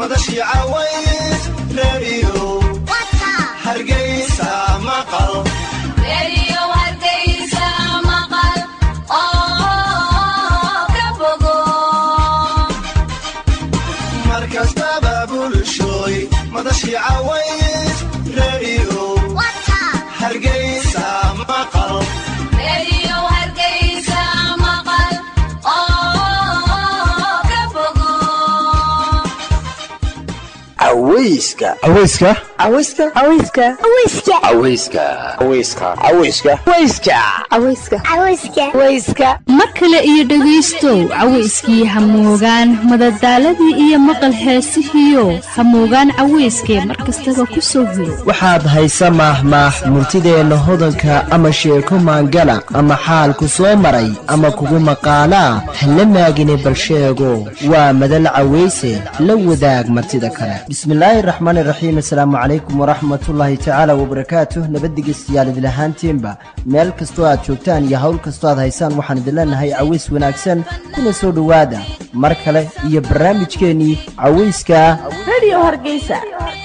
madashii caways reeriyo hargeysa maqal mar kastaba bulshooy madashii caways reeriyo hargeysa maqal aweyska aweyska aweyska aweyska aweyska aweyska aweyska aweyska mar kale iyo dhegaystow cawayskii hamoogaan madadaaladii iyo maqal heesihiio hamoogaan cawayskee mar kastaba ku soo hiro waxaad haysa maahmaah murtideenna hodanka ama sheeko maangala ama xaalku soo maray ama kugu maqaalaa hala maagine bal sheego waa madal cawayse la wadaag martida kale bismillaahi raxmaani raxiim assalaamu calaykum waraxmatullaahi tacaala wabarakaatuh nabaddigeystayaal idin ahaantiinba meel kastoo aad joogtaan iyo hawl kastoo aad haysaan waxaan idin leenahay caways wanaagsan kuna soo dhowaada mar kale iyo barnaamijkeennii cawayska radio hargeysa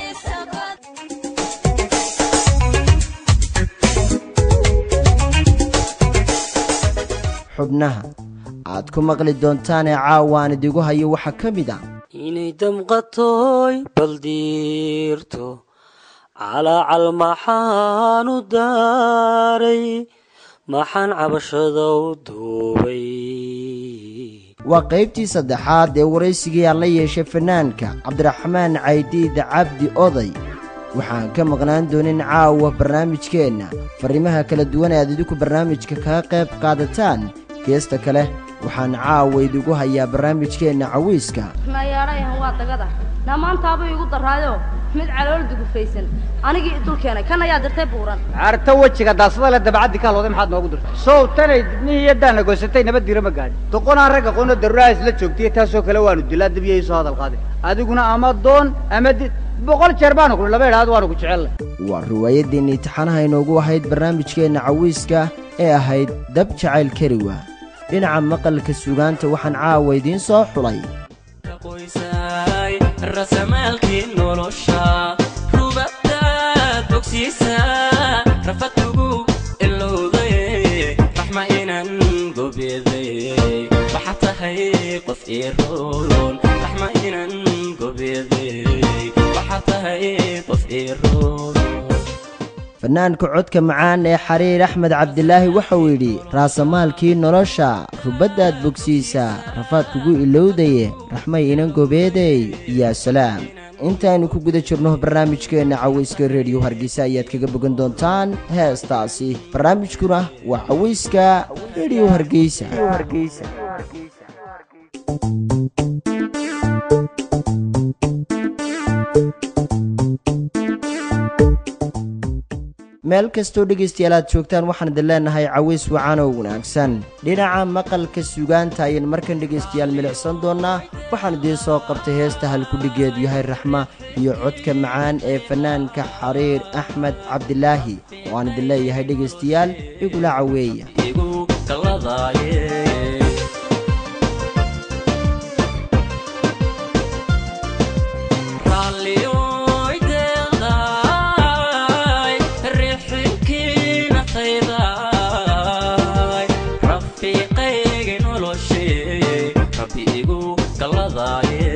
xubnaha aad ku maqli doontaanee caawaan idigu hayo waxaa ka mid a inay damqatoy baldiirto calaacal maxaan u daaray maxaan cabashada u duubay waa qaybtii saddexaad ee waraysigii aan la yeeshay fanaanka cabdiraxmaan caydiid cabdi oday waxaan ka maqnaan doonin caawa barnaamijkeenna farrimaha kala duwan ee aad idinku barnaamijka kaga qayb qaadataan geesta kale waxaan caawa idigu hayaa barnaamijkeenna cawiiska mayaadhayahan waa dagada dhammaantaabuu igu daraayo mid calool dugufaysan anigii idulkeenay kan ayaa dirtay buuran carto wejiga daasada le dabacaddi ka halooday maxaad noogu dirtay sow tanay dibnihii yaddaana goysatay nabad diira ma gaadhin doqonaan ragga qono daruuraha isla joogtay taasoo kale waanu dilaa dibiyay soo hadal qaaday adiguna ama doon ama di boqol jeer baanu kuli laba idhaad waanu ku jecellay waa riwaayaddiinni taxanaha inoogu ahayd barnaamijkeenna cawiiska ee ahayd dab jacayl kariwa dhinaca maqalka sugaanta waxaan caawa idiin soo xulay qoysay rasamaalkii nolosha rubadaad bogsiisa rafadkugu ilowday raxma inan gobeeday waxaad tahay qof iroon raxma inan gobeeday waxaad tahay qof iroon fanaanka codka macaan ee xariir axmed cabdilaahi wuxuu yidhi raasamaalkii nolosha rubaddaad bogsiisa rafaad kugu ilowdaye raxmay inan gobeeday yaa salaam intaaynu ku guda jirno barnaamijkeenna cawayska rediyo hargeysa ayaad kaga bogan doontaan heestaasi barnaamijkuna waa cawayska rediyo hargeysa meel kastoo dhegaystayaal aad joogtaan waxaan idin leenahay caways wacan oo wanaagsan dhinaca maqalka sugaanta ayaan markan dhegaystayaal milicsan doonnaa waxaan idiin soo qabtay heesta halkudhigeedu yahay raxma iyo codka macaan ee fanaanka xariir axmed cabdilaahi oo aan idin leeyahay dhegaystayaal igula caweeya igu kalladaaye raalliyoy deeqdaay riixinkiina qaydaay rafiiqaygi noloshee rabbi igu kalladaaye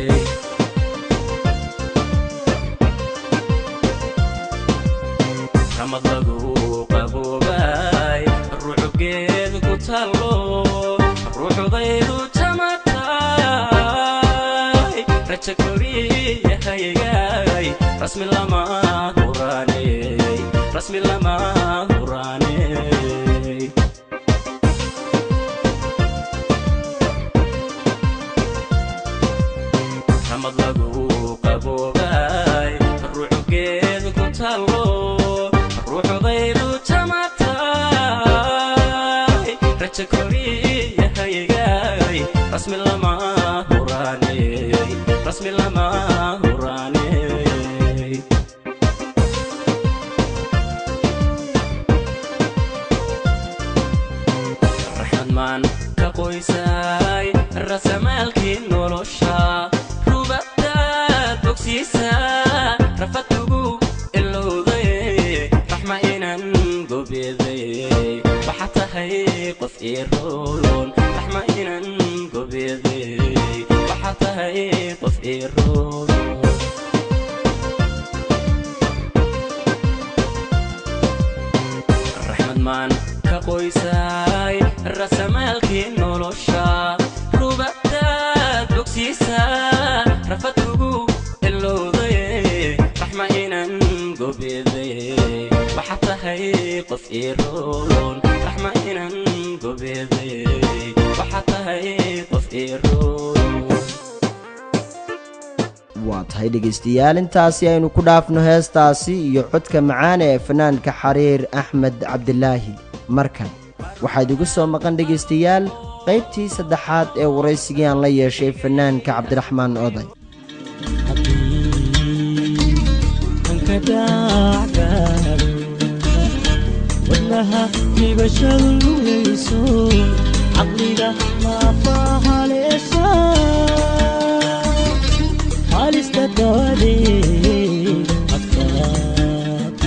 ramad lagu qaboobay ruuxugeed ku tallo ruuxudaydu jamatay raja koriyahaygaay rasmi lama huraaney rasmi lama huraaney ramad lagu qaboobay ruuxugeed ku tallo ruuxudaydu jamatay raja koriyahaygaay rasmi lama huraaney rasmi lama huraaney raxmadmaan ka qoysay rasamaalkii nolosha rubadaad iroon raxma inan gobeeday waxaa tahay qof iroon raxmad maan ka qoysaay rasamaalkii nolosha rubadaad bogsiisa rafad kugu ilowday raxma inan gobeeday waxaa tahay qof iroon raxma inan gobeeday waxaa tahay qof iroon waa tahay dhegaystayaal intaasi aynu ku dhaafno heestaasi iyo codka macaan ee fanaanka xariir axmed cabdilaahi markan waxaad igu soo maqan dhegaystayaal qaybtii saddexaad ee waraysigii aan la yeeshay fanaanka cabdiraxmaan oday wadnaha hibashadu lugayso caqliga maafahaleesha halista dawadeed adkaata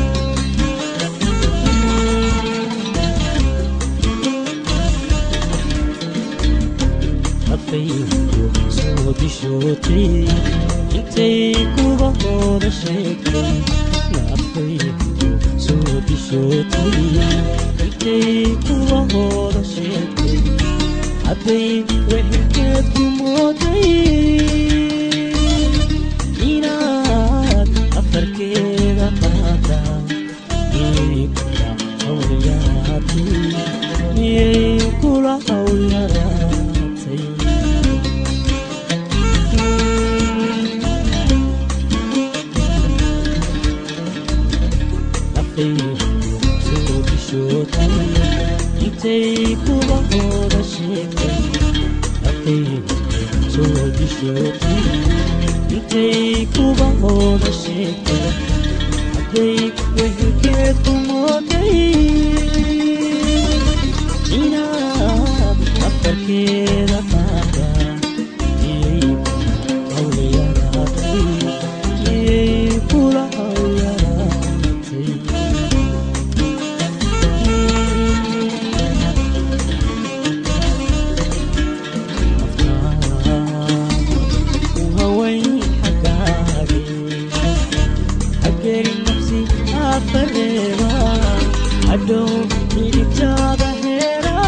afaygu soo dishootay intay kuba hooda sheegtay naafaygu soo dishootay intay kuba hooda sheegtay hadday wehelkeed ku mooday inaad afarkeeda qaada miyay kula hawlyaraatay miyay kula hawlyaraatay soo dishootay intay kuba hooda sheegtay afaygu soo dishootay intay kuba hooda sheegtay hadday wehelkeed ku mooday inaad afarkeeda qaada miyay kula hawlyaraatay miyay kula hawlyaraatay وهوين حقاري حقري نفسي أفرغا عدو إجابة هيرا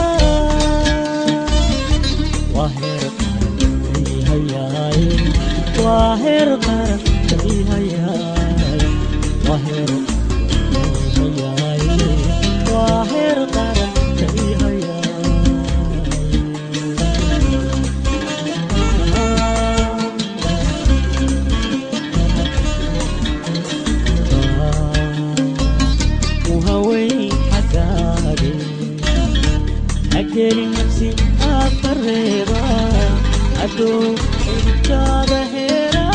واهر قرن هياي واهر قرن هياي واهر قرن هياي واهر قرن هياي وهوي حقاري أجري نفسي أفرغا أدو إنت بهيرا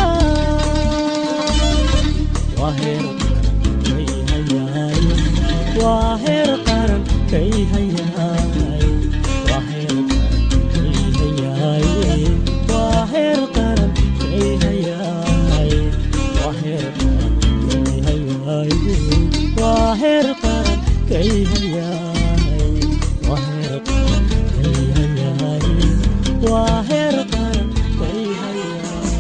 واهر كي هياي واهر قرن كي هياي واهر كي هياي واهر قرن كي هياي واهر كي هياي واهر قرن كي هياي واهر قرن كي هياي واهر قرن كي هياي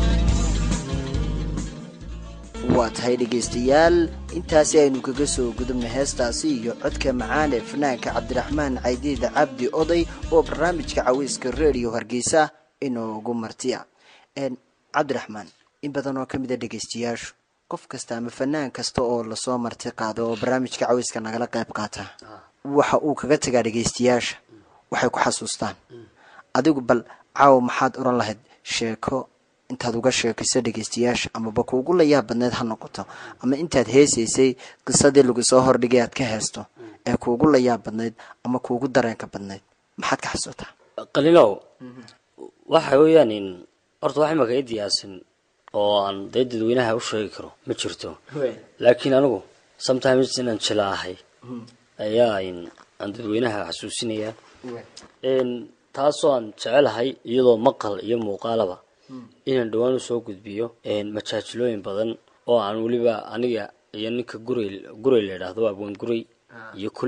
waa tahay dhegaystayaal intaasi aynu kaga soo gudubna heestaasi iyo codka macaan ee fanaanka cabdiraxmaan caydiida cabdi oday oo barnaamijka caweyska redio hargeysa inoogu martiya Een, cabdiraxmaan in badan oo ka mid a dhegaystayaashu qof kasta ama fanaan kasta oo lasoo marti qaado oo barnaamijka caweyska nagala qayb qaata waxa uu kaga tagaa dhegaystayaasha waxay ku xasuustaan adigu bal caawa maxaad oran lahayd sheeko intaad uga sheekayso dhegaystayaasha amaba kuugu layaab badneed ha noqoto ama intaad heesaysay qisadii lagu soo hordhigay aad ka heesto ee kuugu layaab badneyd ama kuugu dareenka badneyd maxaad ka xasuutaa qaliilow waxa weeyaan in horta wax imaka i diyaarsan oo aan dee dadweynaha u sheegi karo ma jirto laakiin anigu sometimes inaan jila ahay ayaa in aan dadweynaha xasuusinayaa n taasoo aan jecelahay iyadoo maqal iyo muuqaalaba inaan dhowaan usoo gudbiyo majaajilooyin badan oo aan weliba aniga iyo ninka gurey gurey la yidhaahdo abwan gurey iyo kuluc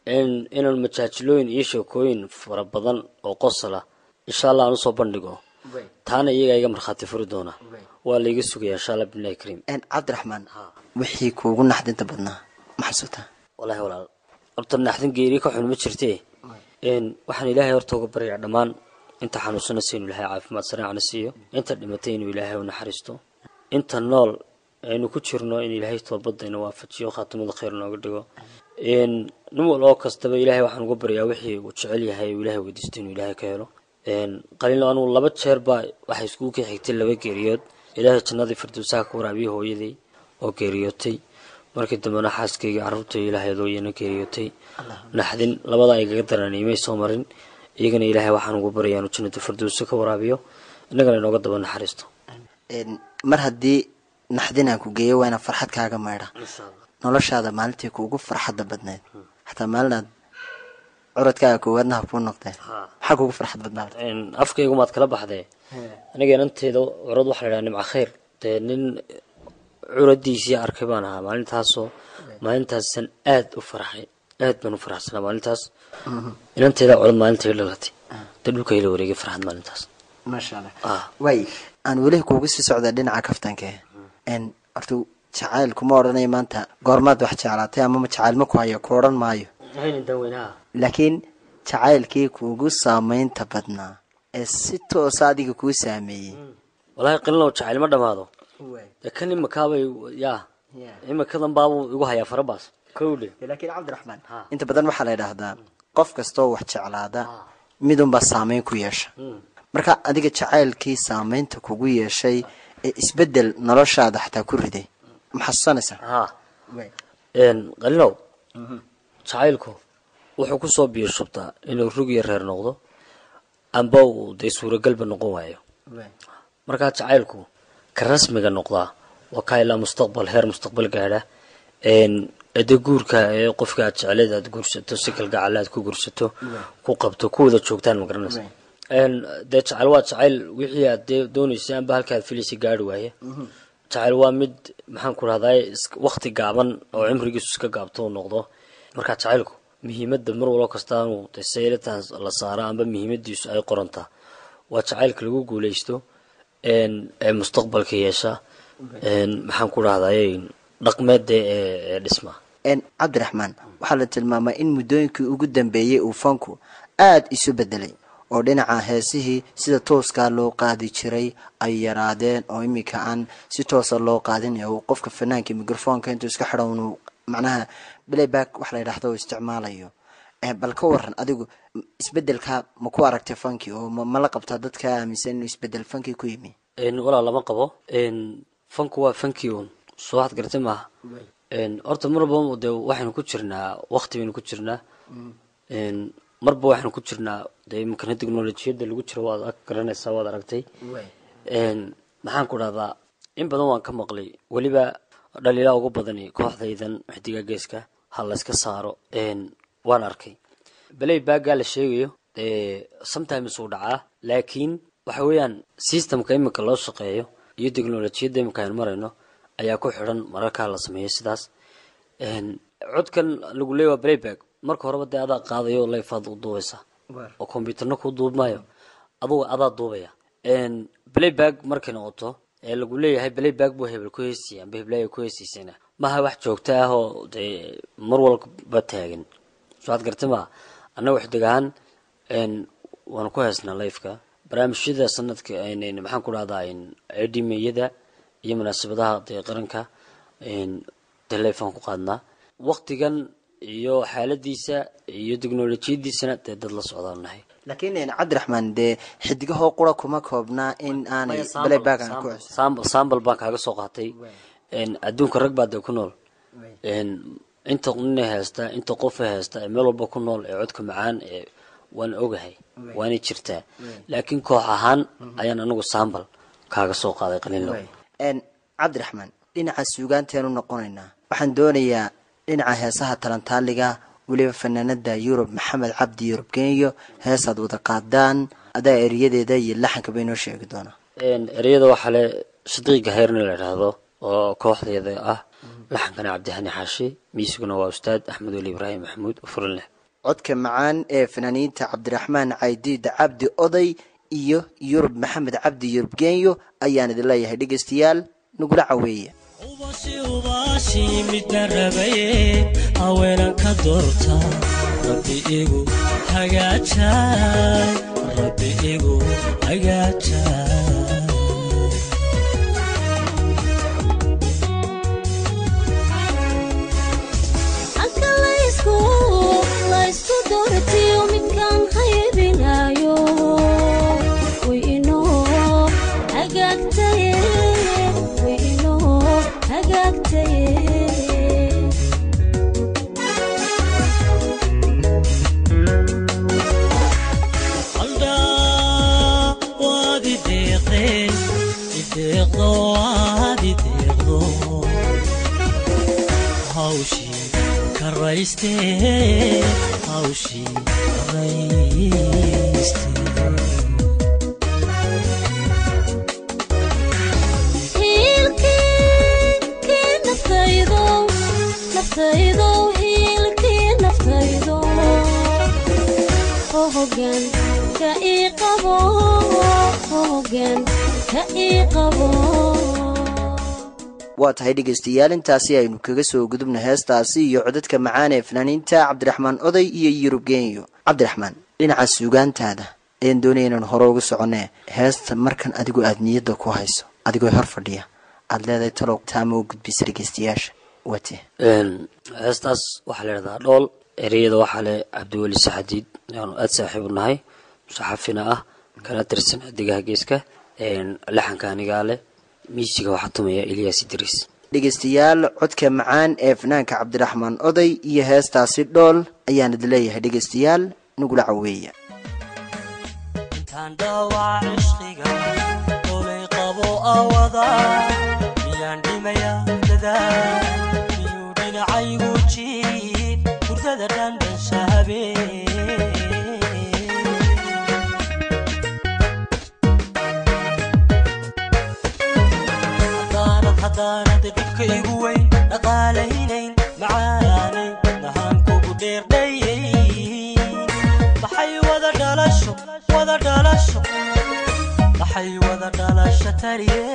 in inaan majaajilooyin iyo sheekooyin fara badan oo qosala insha allah aan usoo bandhigo taana iyagaa iga markhaati furi doona waa laiga sugaya insha allah bilahi kariim cabdiraxmaan wixii kuugu naxdinta badnaa ma xasuutaa wallaahi walaal horta naxdin geeri ka xun ma jirtee n waxaan ilaahay horta uga baryaa dhammaan inta xanuunsanaysa inuu ilaahay caafimaad saraacna siiyo inta dhimatay inuu ilaahay u naxariisto inta nool aynu ku jirno in ilaahay toobadayna waafajiyo khaatimada khayr nooga dhigo n nin wal oo kastaba ilaahay waxaan uga baryaa wixii uu jecel yahay uu ilaahay weydiisto inuu ilaahay ka helo qalino anugu laba jeer baa waxay iskugu ka xigtay laba geeriyood ilaahay jannadii firdowsaha ka waraabiyey hooyaday oo geeriyootay markii dambena xaaskayga carruurta ilaahay adooyana geeriyootay naxdin labadaa igaga daraniimay soo marin iyagana ilaahay waxaan ugu baryaa inuu jannada firdowsa ka waraabiyo innagana inooga daba naxariisto mar haddii naxdin aan ku geeyo waa inaan farxad kaaga maydha noloshaada maalintii kuugu farxadda badneed xataa maalinaad curadkaaga koowaadna ha kuu noqdeen maxaa kuugu farxad badnaa afkaygu maad kala baxdee aniga inanteeda curad waxaa la idhaha nimca khayr dee nin curadiisii arkay baan ahaa maalintaasoo maalintaasan aad u farxay aad baan u faraxsanaa maalintaas inanteeda curad maalinta i dhalatay dee dhulka ila wareegay farxad maalintaas maasha allah waay aan weli kuugu sii socda dhinaca kaftanke n horta jacayl kuma odhanayo maanta goormaad wax jeclaatay amama jacayl ma ku hayo ku odhan maayo laakiin jacaylkii kuugu saameynta badnaa ee si toosa adiga kuu saameeyey wallaahi qilinow jacayl ma dhamaado dee kan imakaabay yaa imakadan baabuu igu hayaa farabaas kowdhe laakiin cabdiraxmaan inta badan waxaa la yidhaahdaa qof kastoo wax jeclaada midunbaa saameyn ku yeesha marka adiga jacaylkii saameynta kugu yeeshay ee isbedel noloshaada xataa ku riday ma xasuusanaysaa ha qalinow jacaylku wuxuu kusoo biyo shubtaa inuu rug iyo reer noqdo amba uu dee suuragalba noqon waayo markaa jacaylku ka rasmiga noqdaa waa kaa ilaa mustaqbal heer mustaqbal gaadha ade guurka ee qofka aad jecleed aad guursato si kalgacala aad ku guursato ku qabto ku wada joogtaan ma garanaysa dee jacayl waa jacayl wixii aad dee dooneysay amba halka aad filaysa gaari waaye jacayl waa mid maxaan ku rahdaa wakti gaaban oo cimrigiisu iska gaabto uu noqdo markaa jacaylku muhiimadda mar walbo kasta inuu saylataan la saaro amba muhiimadiisu ay qorantaa waa jacaylka lagu guuleysto ee mustaqbalka yeesha maxaan ku rahdaye dhaqmeeda ee dhisma cabdiraxmaan waxaa la tilmaamaa in muddooyinkii ugu dambeeyey uu fanku aada isu bedelay oo dhinaca heesihii sida tooskaa loo qaadi jiray ay yaraadeen oo iminka aan si toosa loo qaadin ee uu qofka fanaanka microfonka intuu iska xidho inuu macnaha playback wax la yidhaahdo uu isticmaalayo bal ka waran adigu isbedelka ma ku aragtay fanki oo mala qabtaa dadka aaminsan inuu isbedel fanki ku yimi walaa lama qabo fanku waa fanki un soo waxaad garatay maaha horta marba de waxaynu ku jirnaa wakti baynu ku jirnaa marba waxaynu ku jirnaa de imikana technolojiyadda lagu jiro waad ag garanaysaa waad aragtay maxaan ku dhahdaa in badan waan ka maqlay weliba dhaliilaa ugu badani kooxdaydan xidiga geeska ha layska saaro waan arkay beley baagaa la sheegayo sometimes uu dhacaa laakiin waxa weeyaan systemka imika loo shaqeeyo iyo technolojiyadda imika aynu marayno ayaa ku xidhan mararkaa la sameeyo sidaas codkan lagu leeya waa playback marka horeba dee adaa qaadayo layfaad u duubaysa oo combyuterna kuu duubmaayo adugu adaa duubaya playback markay noqoto ee lagu leeyahay playback buu hebel ku heesiyay amba heblaaya ku heesiisayna maha wax joogto ah oo dee mar walba taagan soo ad gartay maa annaga xidig ahaan waanu ku heesnaa lifeka barnaamijyada sanadka maxaan ku dhahdaa edimeyada iyo munaasabadaha dee qaranka dee lifaan ku qaadnaa waktigan iyo xaaladiisa iyo technolojiyadiisana dee dad la socdaan nahay laakiin cabdiraxmaan dee xidigahoo qura kuma koobnaa in aanay playback aan ku sambal sambal baan kaaga soo qaatay adduunka rag baa dee ku nool inta nina heesta inta qofa heesta ee meel walba ku nool ee codka macaan ee waan ogahay waanay jirtaa laakiin koox ahaan ayaan anigu sambal kaaga soo qaaday qalinlow cabdiraxmaan dhinaca suugaanteenu noqonaynaa waxaan doonayaa dhinaca heesaha talantaaliga weliba fanaanada yurub maxamed cabdi yurub kenyo heesaad wada qaadaan adaa eriyadeeda iyo laxanka bay noo sheegi doonaa ereyada waxaa le sadiiqa heerna la idhaahdo oo kooxdeeda ah laxankana cabdihani xaashi miisiguna waa ustaad axmed weli ibraahim maxamuud oo furan leh codka macaan ee fanaaniinta cabdiraxmaan caydiid cabdi oday iyo yurub maxamed cabdi yurub genyo ayaan idin leeyahay dhegeystayaal nagula caweeya ubashi ubashi midna rabaye haweenan ka doorta rabbi igu hagaajay rabbi igu hagaajay halka laysku laysku doortiyo midkaan haybinayo way inoo hagaagtaye way inoo hagaagtaye aldhaa waad ideeqeen ideeqdo waad ideeqdo hawshii karaystee hawshii karaystee hiilkii naftaydow naftaydow hiilkii naftaydo oo hoggaan ka ii qabo oo hoggaan ka ii qabo waa tahay dhegeystayaal intaasi aynu kaga soo gudubna heestaasi iyo codadka macaan ee fanaaniinta cabdiraxmaan oday iyo yurub genyo cabdiraxmaan dhinaca suugaantaada ayaan doonaya inaan hore uga soconee heesta markan adigu aada niyadda ku hayso adigoo hor fadhiya aada leedahay talow taama u gudbisa dhegeystayaasha wate heestaas waxaa la idhahdaa dhool ereyada waxaa le cabdiweli saxadiid yaanu aada saaxiibu nahay musaxafina ah kana tirsan xidigaha geeska laxanka anigaa leh miisiga waxaa tumaya eliyas idriis dhegeystayaal codka macaan ee fanaanka cabdiraxmaan oday iyo heestaasi dhool ayaan idin leeyahay dhegeystayaal nagula caweeya intaan dhaawaca cishqiga olay qabo awada miyaan dhimayaa dadaa miyuu dhinacaygu jiib hurdada dhandhansha habeen haddaanad haddaanad dhibka igu weyn dhaqaalaynayn macaanay nahaan kugu dheerdhayay maxay wada dhalasho wada dhalasho maxay wada dhalasho tariye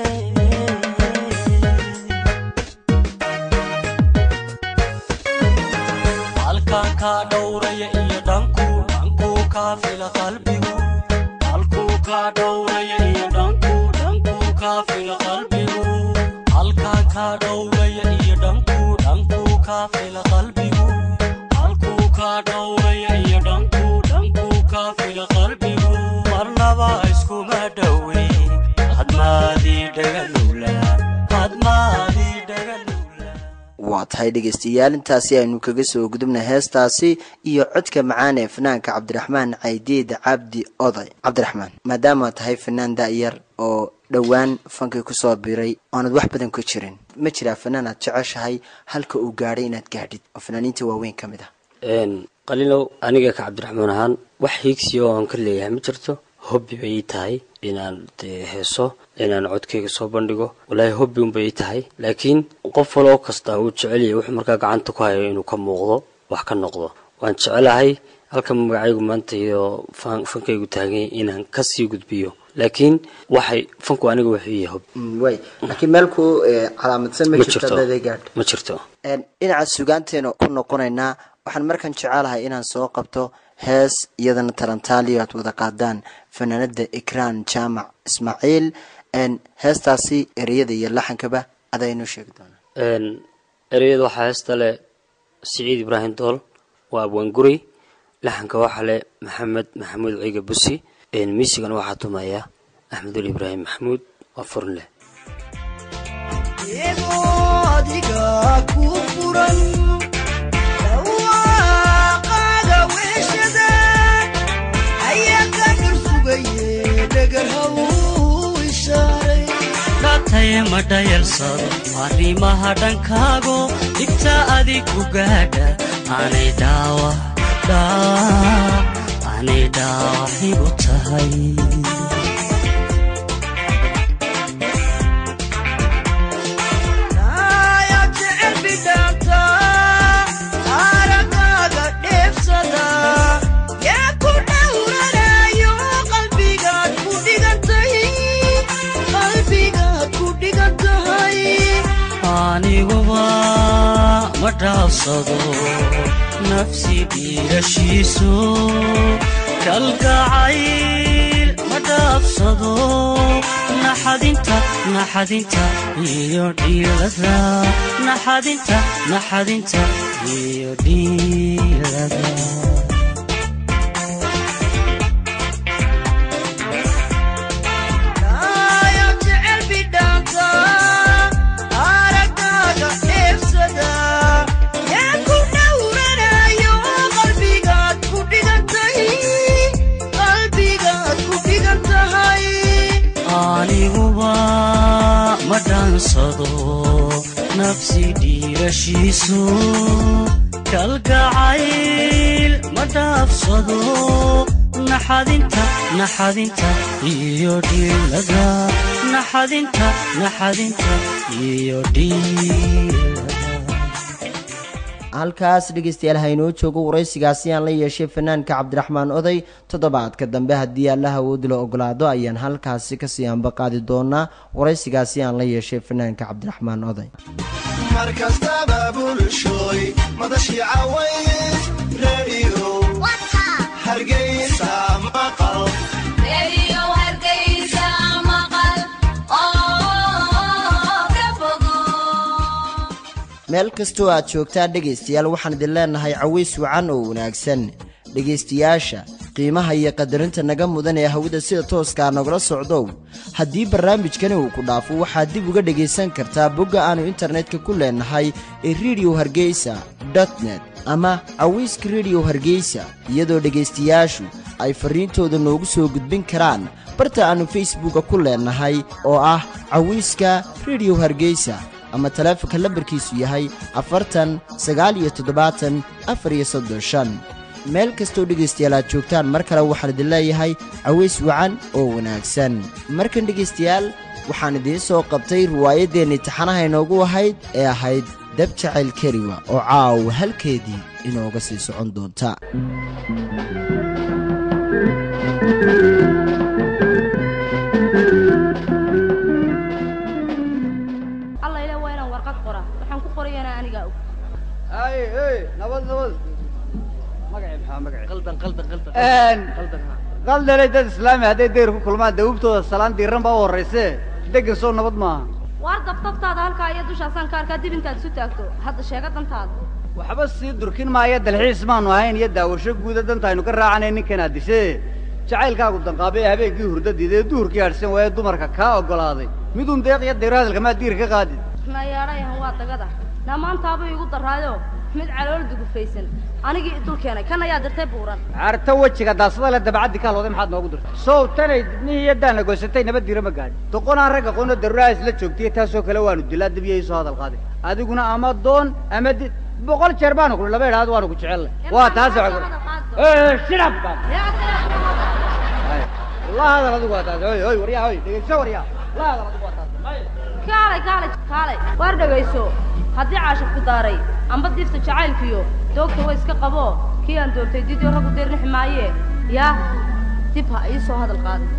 halkaan kaa dhowraya iyo dhankuu dhankuu kaa fila qalbigu halkuu kaa dhowraya iyo dhankuu dhankuu kaa fila qalbigu halkaan kaa dhowraya iyo dhankuu dhankuu kaa fila qalbigu halkuu kaa dhowraya iyo dhankuu dhankuu kaa fila qalbigu marnaba iskuma dhoweyn hadmaadii dhaganula hadmaadii dhaganula waa tahay dhegeystayaal intaasi aynu kaga soo gudubna heestaasi iyo codka macaan ee fanaanka cabdiraxmaan caydiid cabdi oday cabdiraxmaan maadaama tahay fanaan da-yar oo dhowaan fankii kusoo biray oonad wax badan ku jirin ma jiraa fanaan aad jeceshahay halka uu gaadhay inaad gaadhid oo fanaaniinta waaweyn ka mid ah qalilow aniga ka cabdiraxmaan ahaan wax hiigsiya oo aan ka leeyahay ma jirto hobbi bay ii tahay inaan dee heeso inaan codkayga soo bandhigo walaahi hobbi unbay ii tahay laakiin qof waloo kasta uu jecel yahay wuxuu markaa gacanta ku hayo inuu ka muuqdo wax ka noqdo waan jecelahay halka magacaygu maanta iyo fan- fankaygu taagay inaan kasii gudbiyo laakiin waxay fanku aniga wuxuu yahay hobbi way laakiin meel ku calaamadsan ma ma jirto jirto daday gaadh ma jirto dhinaca sugaanteena ku noqonaynaa waxaan markan jecelahay inaan soo qabto hees iyadana talantaaliyo aad wada qaadaan fanaanada ikraan jaamac ismaaciil heestaasi ereyada iyo laxankaba adaa inoo sheegi doonaa Een, ereyada waxaa heesta leh siciid ibraahim dool waa abwaanguri laxanka waxaa leh maxamed maxamuud ciiga busi Een, miisigana waxaa tumaya axmedul ibraahim maxamuud waa furin leh adiga ku furan dhawaaqaaga weeshada ayaa ka dhul sugaye dhagarhaw ishaaray dhaataye ma dhayalsado arrimaha dhankaago dhibta adigu gaadha aanay dhaawa dhaawa aanay dhaawac igu tahay ayaa jecel bidhaanta aragaaga dheefsada ma dhaafsado nafsi dhiirashiisu kalgacayl ma dhaafsado naxadinta naxadinta iyo dhiilada naxadinta naxadinta iyo dhiilada Ayo jecel bidhaanka, aragaaga dheefsada. Yaa ku dhowranayo qalbigaad ku dhigantay, qalbigaad ku dhigan tahay. aniguba ma dhaansado nafsi dhiirashiisu kalgacayl ma dhaafsado naxadinta naxadinta iyo dhiilada naxadinta naxadinta iyo dhiilada halkaas dhegeystayaal haynoo joogo waraysigaasi aan la yeeshay fanaanka cabdiraxmaan oday toddobaadka dambe haddii allah awood la ogolaado ayaan halkaasi kasii ambaqaadi doonaa waraysigaasi aan la yeeshay fanaanka cabdiraxmaan oday mar kastaba bulshooy madashii caways radio hargeysa maqal meel kastoo aad joogtaan dhegaystayaal waxaan idin leenahay caways wacan oo wanaagsan dhegaystayaasha qiimaha iyo qadarinta naga mudan ee hawada sida tooskaa nagula socdow haddii barnaamijkani uu ku dhaafo waxaad dib uga dhegaysan kartaa bogga aannu internetka ku leenahay ee rediyo hargeysa net ama cawayska rediyo hargeysa iyadoo dhegaystayaashu ay farriintooda noogu soo gudbin karaan barta aannu facebooka ku leenahay oo ah cawayska rediyo hargeysa ama taleefonka lambarkiisu yahay afartan sagaal iyo toddobaatan afar iyo soddon shan meel kastoo dhegaystayaal aad joogtaan mar kale waxaan idin leeyahay caways wacan oo wanaagsan markan dhegaystayaal waxaan idiin soo qabtay riwaayaddeenni taxanaha inoogu ahayd ee ahayd dab jacayl keliwa oo caawa halkeedii inooga sii socon doonta alla ile waa inaan warqad qora waxaan ku qorayana anigaa og ay ey nabad nabad magacii maxaa magacii qaldan qaldan qaldan Een, qaldan ha. qaldanay dad islaami hadday dayr ku kulmaan dawubtooda salaan diiran baa u horrayse degan soo nabad maaha waar dabtabtaada halkaa iyo dushaasaan ka arkaa dib intaad isu taagto hadda sheega dantaada waxba sii durkin maaya dalxiis maanu ahayn iyo daawasho guuda danta aynu ka raacanay ninkanaa dishe jacaylkaagu danqaabay ee habeenkii hurdadiida ee duhurkii hadhsan waaye dumarka kaa oggolaaday midun deeq iyo dayr hadalka maa diir ka qaadid nayaadhayahan waa dagada dhammaantaabuu igu daraayo mid calool dugufaysan anigii idul keenay kan ayaa dirtay buuran carta wejiga daasada le dabacaddi kaa looday maxaad noogu dirtay sow tanay dibnihii iyo daana goysatay nabad diira ma gaadhin doqonaan ragga qoonoo daruuraha isla joogtay taasoo kale waanu dilaa dibiyay soo hadal qaaday adiguna ama doon ama di boqol jeer baanu kuli laba idhaad waanu ku jecellay waa taas shirab la hadal adigu waa taas hoy hoy waryaa hoy dhegeyso waryaa la hadal adigu waa taas kaalay kaalay kaalay waar dhegayso haddii caashif ku daaray amba diifta jacaylkiyo doogta way iska qabo kii aan doortay didio raggu deernixi maaye yaa dib ha ii soo hadal qaaday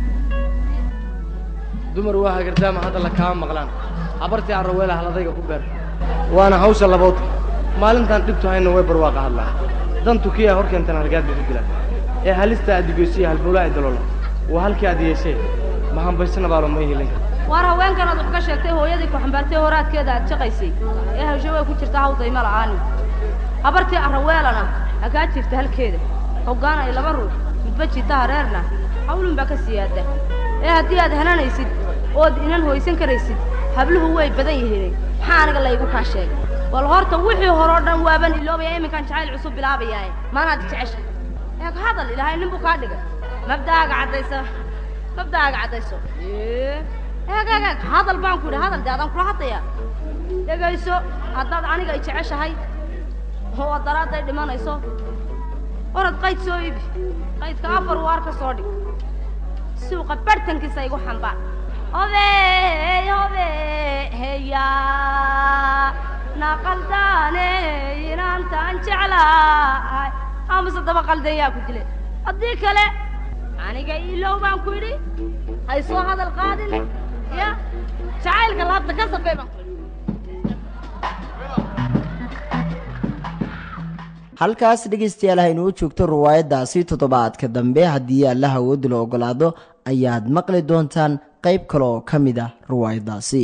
dumar waa hagardaama hadda la kaama maqlaan habartii arraweela haladayga ku beer waana hawsha labood maalintaan dhibtu hayna way barwaaqa hadlaa dantu kii a hor keentan hargaad bay ku dilaan ee halista adigeysiya halbowlaa ay daloola waa halkii aad yeeshee ma hambaysana baalo ma helin waar haweenkan aad wax ka sheegtay hooyadii ku xambaartay horaadkeeda aad jaqaysay ee hawsho way ku jirta hawdayma la'aani habartii arraweelana hagaa jirta halkeeda hoggaan ay laba ruux midba jita hareerna hawlun baa ka siyaada ee haddii aad hananaysid ood inan hoysan karaysid habluhu way badan yihiin maxaa aniga laygu kaa sheegay bal horta wixii horoo dhan waaban iloobaya iminkaan jacayl cusub bilaabayaaye maanaad jecesha eeg hadal ilaahay nin buu kaa dhigay mabda'aaga caddaysa mabda'aaga caddayso Ee, eeg eeg eeg hadal baan ku yidhi hadal dee adaan kula hadlaya dhegayso haddaad aniga i jeceshahay oo aad daraadday dhimanayso orad qayd soo iibi qaydka afar waar ka soo dhig suuqa bartankiisa igu xambaar hobey hobe heya naqaldaane inaantaan jeclahay amase daba qaldan yaa ku dilay haddii kale aniga iilow baan ku yidhi hay soo hadal qaadin ya jacaylka laabta ka safay baan ku yidhi halkaas dhegaystayaal haynuu joogto riwaayaddaasi toddobaadka dambe haddii allah awoodda la ogolaado ayaad maqli doontaan qayb kale oo ka mid ah riwaayaddaasi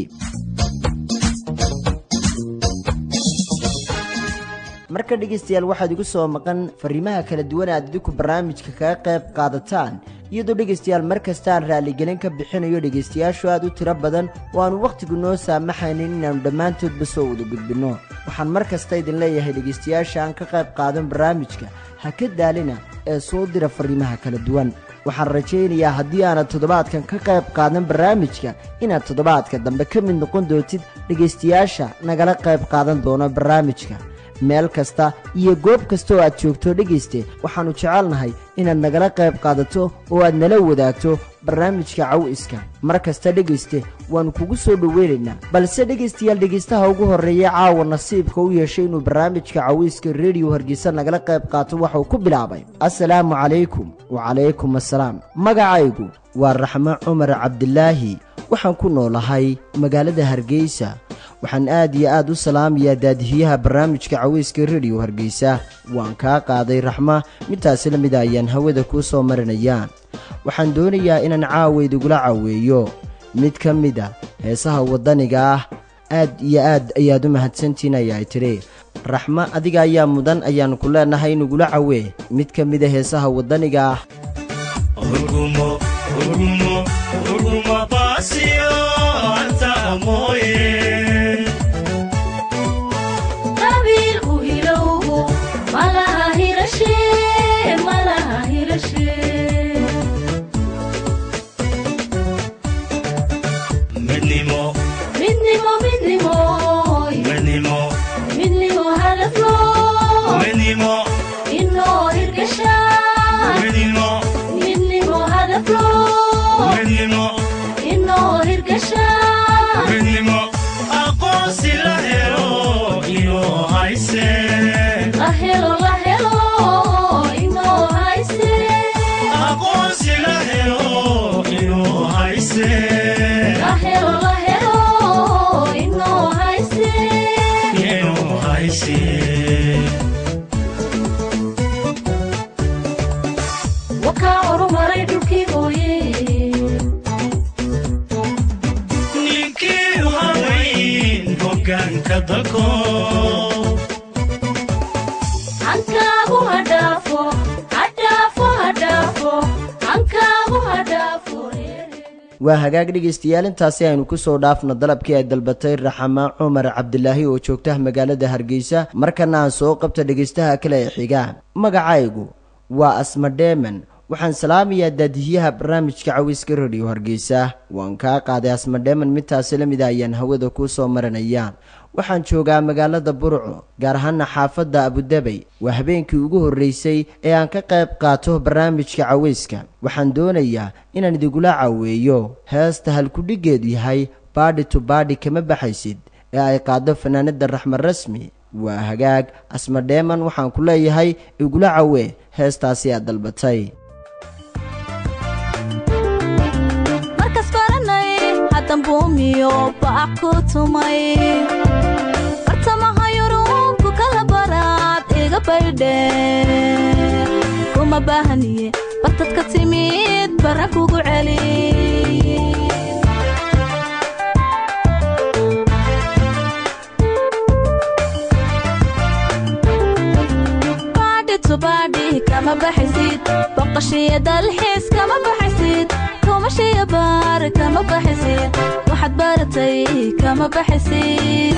marka dhegaystayaal waxaad igu soo maqan fariimaha kala duwan aad idinku barnaamijka kaga qayb qaadataan iyadoo dhegaystayaal mar kastaan raaligelin ka bixinayo dhegaystayaashu aad u tiro badan oo aanu wakhtigu noo saamaxaynin inaannu dhammaantoodba soo wada gudbinno waxaan mar kasta idin leeyahay dhegaystayaasha aan ka qayb qaadan barnaamijka ha ka daalina ee soo dira fariimaha kala duwan waxaan rajaynayaa haddii aanad toddobaadkan ka qayb qaadan barnaamijka inaad toddobaadka dambe ka mid noqon doontid dhegaystayaasha nagala qayb qaadan doono barnaamijka meel kasta iyo goob kasta oo aad joogto dhegayste waxaannu jecelnahay inaad nagala qayb qaadato oo aad nala wadaagto barnaamijka cawiska mar kasta dhegayste waannu kugu soo dhoweynaynaa balse dhegaystayaal dhegaystaha ugu horreeya caawa nasiibka u yeeshay inuu barnaamijka cawiska rediyo hargeysa nagala qayb qaato waxauu ku bilaabay assalaamu calaykum wacalaykum assalaam magacaygu waa raxmo cumar cabdilaahi waxaan ku noolahay magaalada hargeysa waxaan aad iyo aad u salaamayaa daadihiyaha barnaamijka caweyska rediyo hargeysa waan kaa qaaday raxma midtaasi la mida ayaan hawada kuu soo marinayaan waxaan doonayaa inaan caawa idugula caweeyo mid ka mid a heesaha waddaniga ah aad iyo aad ayaad u mahadsantihin ayaay tidhi raxmo adiga ayaa mudan ayaan ku leenahay inugula cawee mid ka mid a heesaha waddaniga ah qabiilku hilowgu malaha hirashe malaha hirashe midnimo midnimo midnimo midnimo midnimo hadaflo midnimo inoo hirgasha midnimo midnimo hadaflo midnimo inoo hirgasha midnimo aqoonsi la helo inoo hayse la helo la helo inoo hayse aqoonsi la helo inoo hayse la helo la helo inoo hayse inoo hayse wakaa horumaray dhulkii hooye ninkii haweyn hoggaanka dalko hankaagu hadhaafo hadhaafo hadhaafo hankaagu hadhaafo waa hagaag dhegaystayaal intaasi aynu ku soo dhaafno dalabkii ay dalbatay raxama cumar cabdilaahi oo joogta magaalada hargeysa markana aan soo qabta dhegaystaha kale ee xiga magacaygu waa asma dheeman waxaan salaamayaa daadihiyaha barnaamijka cawiska rediyo hargeysa waan kaa qaaday asma dheeman midtaasi la mida ayaan hawada kuu soo marinayaan waxaan joogaa magaalada burco gaar ahaana xaafadda abudabey waa habeenkii ugu horreysay ee aan ka qayb qaato barnaamijka caweyska waxaan doonayaa inaan idigula caweeyo heesta halkudhiggeedu yahay baadhi tu baadhi kama baxaysid ee ay qaado fanaanada raxmed rasmi waa hagaag asma dheeman waxaan ku leeyahay igula cawee heestaasi aad dalbatay markas baranay haddan buumiyo bac ku tumay bartamaha yurubku kala baraad iga baydhe kuma baahaniye bartad ka timid barra kugu celi baadhi tu baadhi kama baxaysid boqoshiyo dalxiis kama baxaysid kumashiyo baar kama baxaysid waxaad baratay kama baxaysid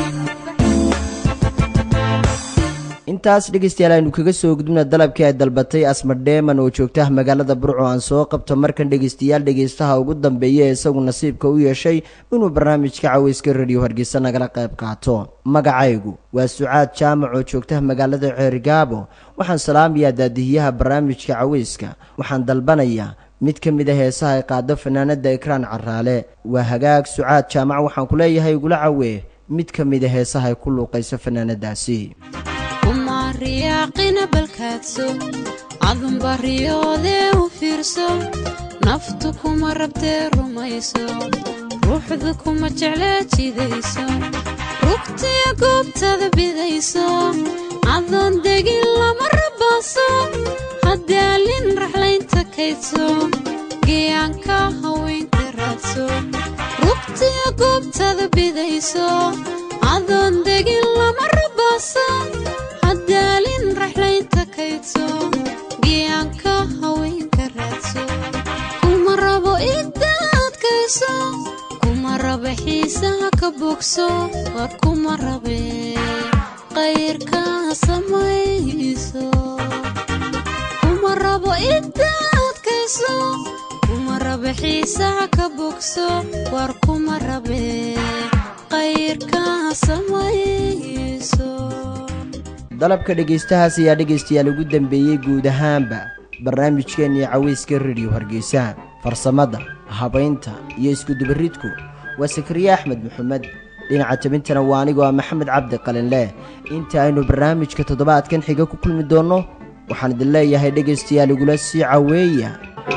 intaas dhegaystayaal aynu kaga soo gudubna dalabkii ay dalbatay asma dheeman oo joogta magaalada burco aan soo qabto markan dhegaystayaal dhegaystaha ugu dambeeya ee isagu nasiibka u yeeshay inuu barnaamijka caweyska rediyo hargeysa nagala qayb qaato magacaygu waa sucaad jaamac oo joogta magaalada ceerigaabo waxaan salaamayaa daadihiyaha barnaamijka caweyska waxaan dalbanayaa mid ka mid a heesaha ay qaado fanaanada ekraan caraale waa hagaag sucaad jaamac waxaan ku leeyahay igula cawee mid ka mid a heesaha ay ku luuqayso fanaanadaasi uma riyaaqina balkaadso cadunba riyoodee u fiirso naftu kuma rabtee rumayso ruuxdu kuma jeclee jidayso rugtiya goobtada bidayso adoon degin lama rabaaso haddaalin raxlaynta kaydso geeyaanka haweenka raadso rugtiya goobtada bidayso adoon degin lama rabaaso haddaalin raxlaynta kaydso geeyaanka haweenka raadso kuma rabo igdaadkayso kuma raba xiisaha ka bogso war kuma rabe qayrka samayso kuma rabo igdaadkayso kuma raba xiisaha ka bogso war kuma rabe qayrka samayso dalabka dhegaystahaas ayaa dhegaystayaal ugu dambeeyey guud ahaanba barnaamijkeennii cawayska rediyo hargeysa farsamada habaynta iyo iskudubaridku waa sakariye axmed maxamed dhinaca tabintana waa anigoo ah maxamed cabdi qalinleh inta aynu barnaamijka toddobaadkan xiga ku kulmi doonno waxaan idin leeyahay dhegaystayaal igula sii caweeya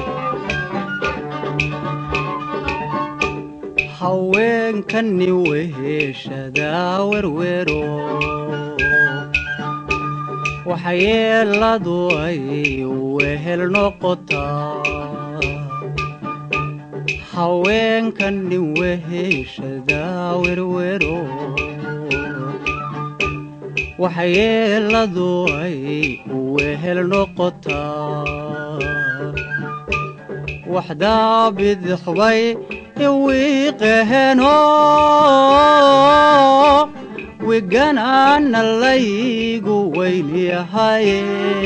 haweenkani weheshadaa werwero waxyeeladu ay wehel noqotaa haweenkani weheshadaa werwero waxyeeladu ay wehel noqotaa waxdaa bidixbay iwiiqeheno wiganaana laygu weynyahaye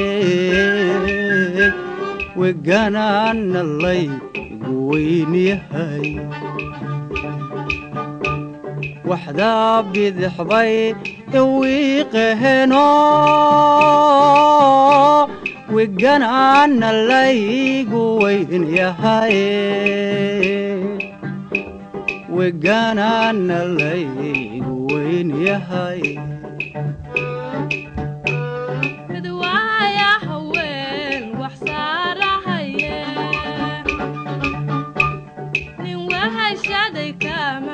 wiganaana laygu weynyahay waxdaa bidixbay iwiiqeheno wiganaana laygu weynyahaye wiganaana laygu weynyahay midwaaya haween wax saarahaye nin wahashaday kama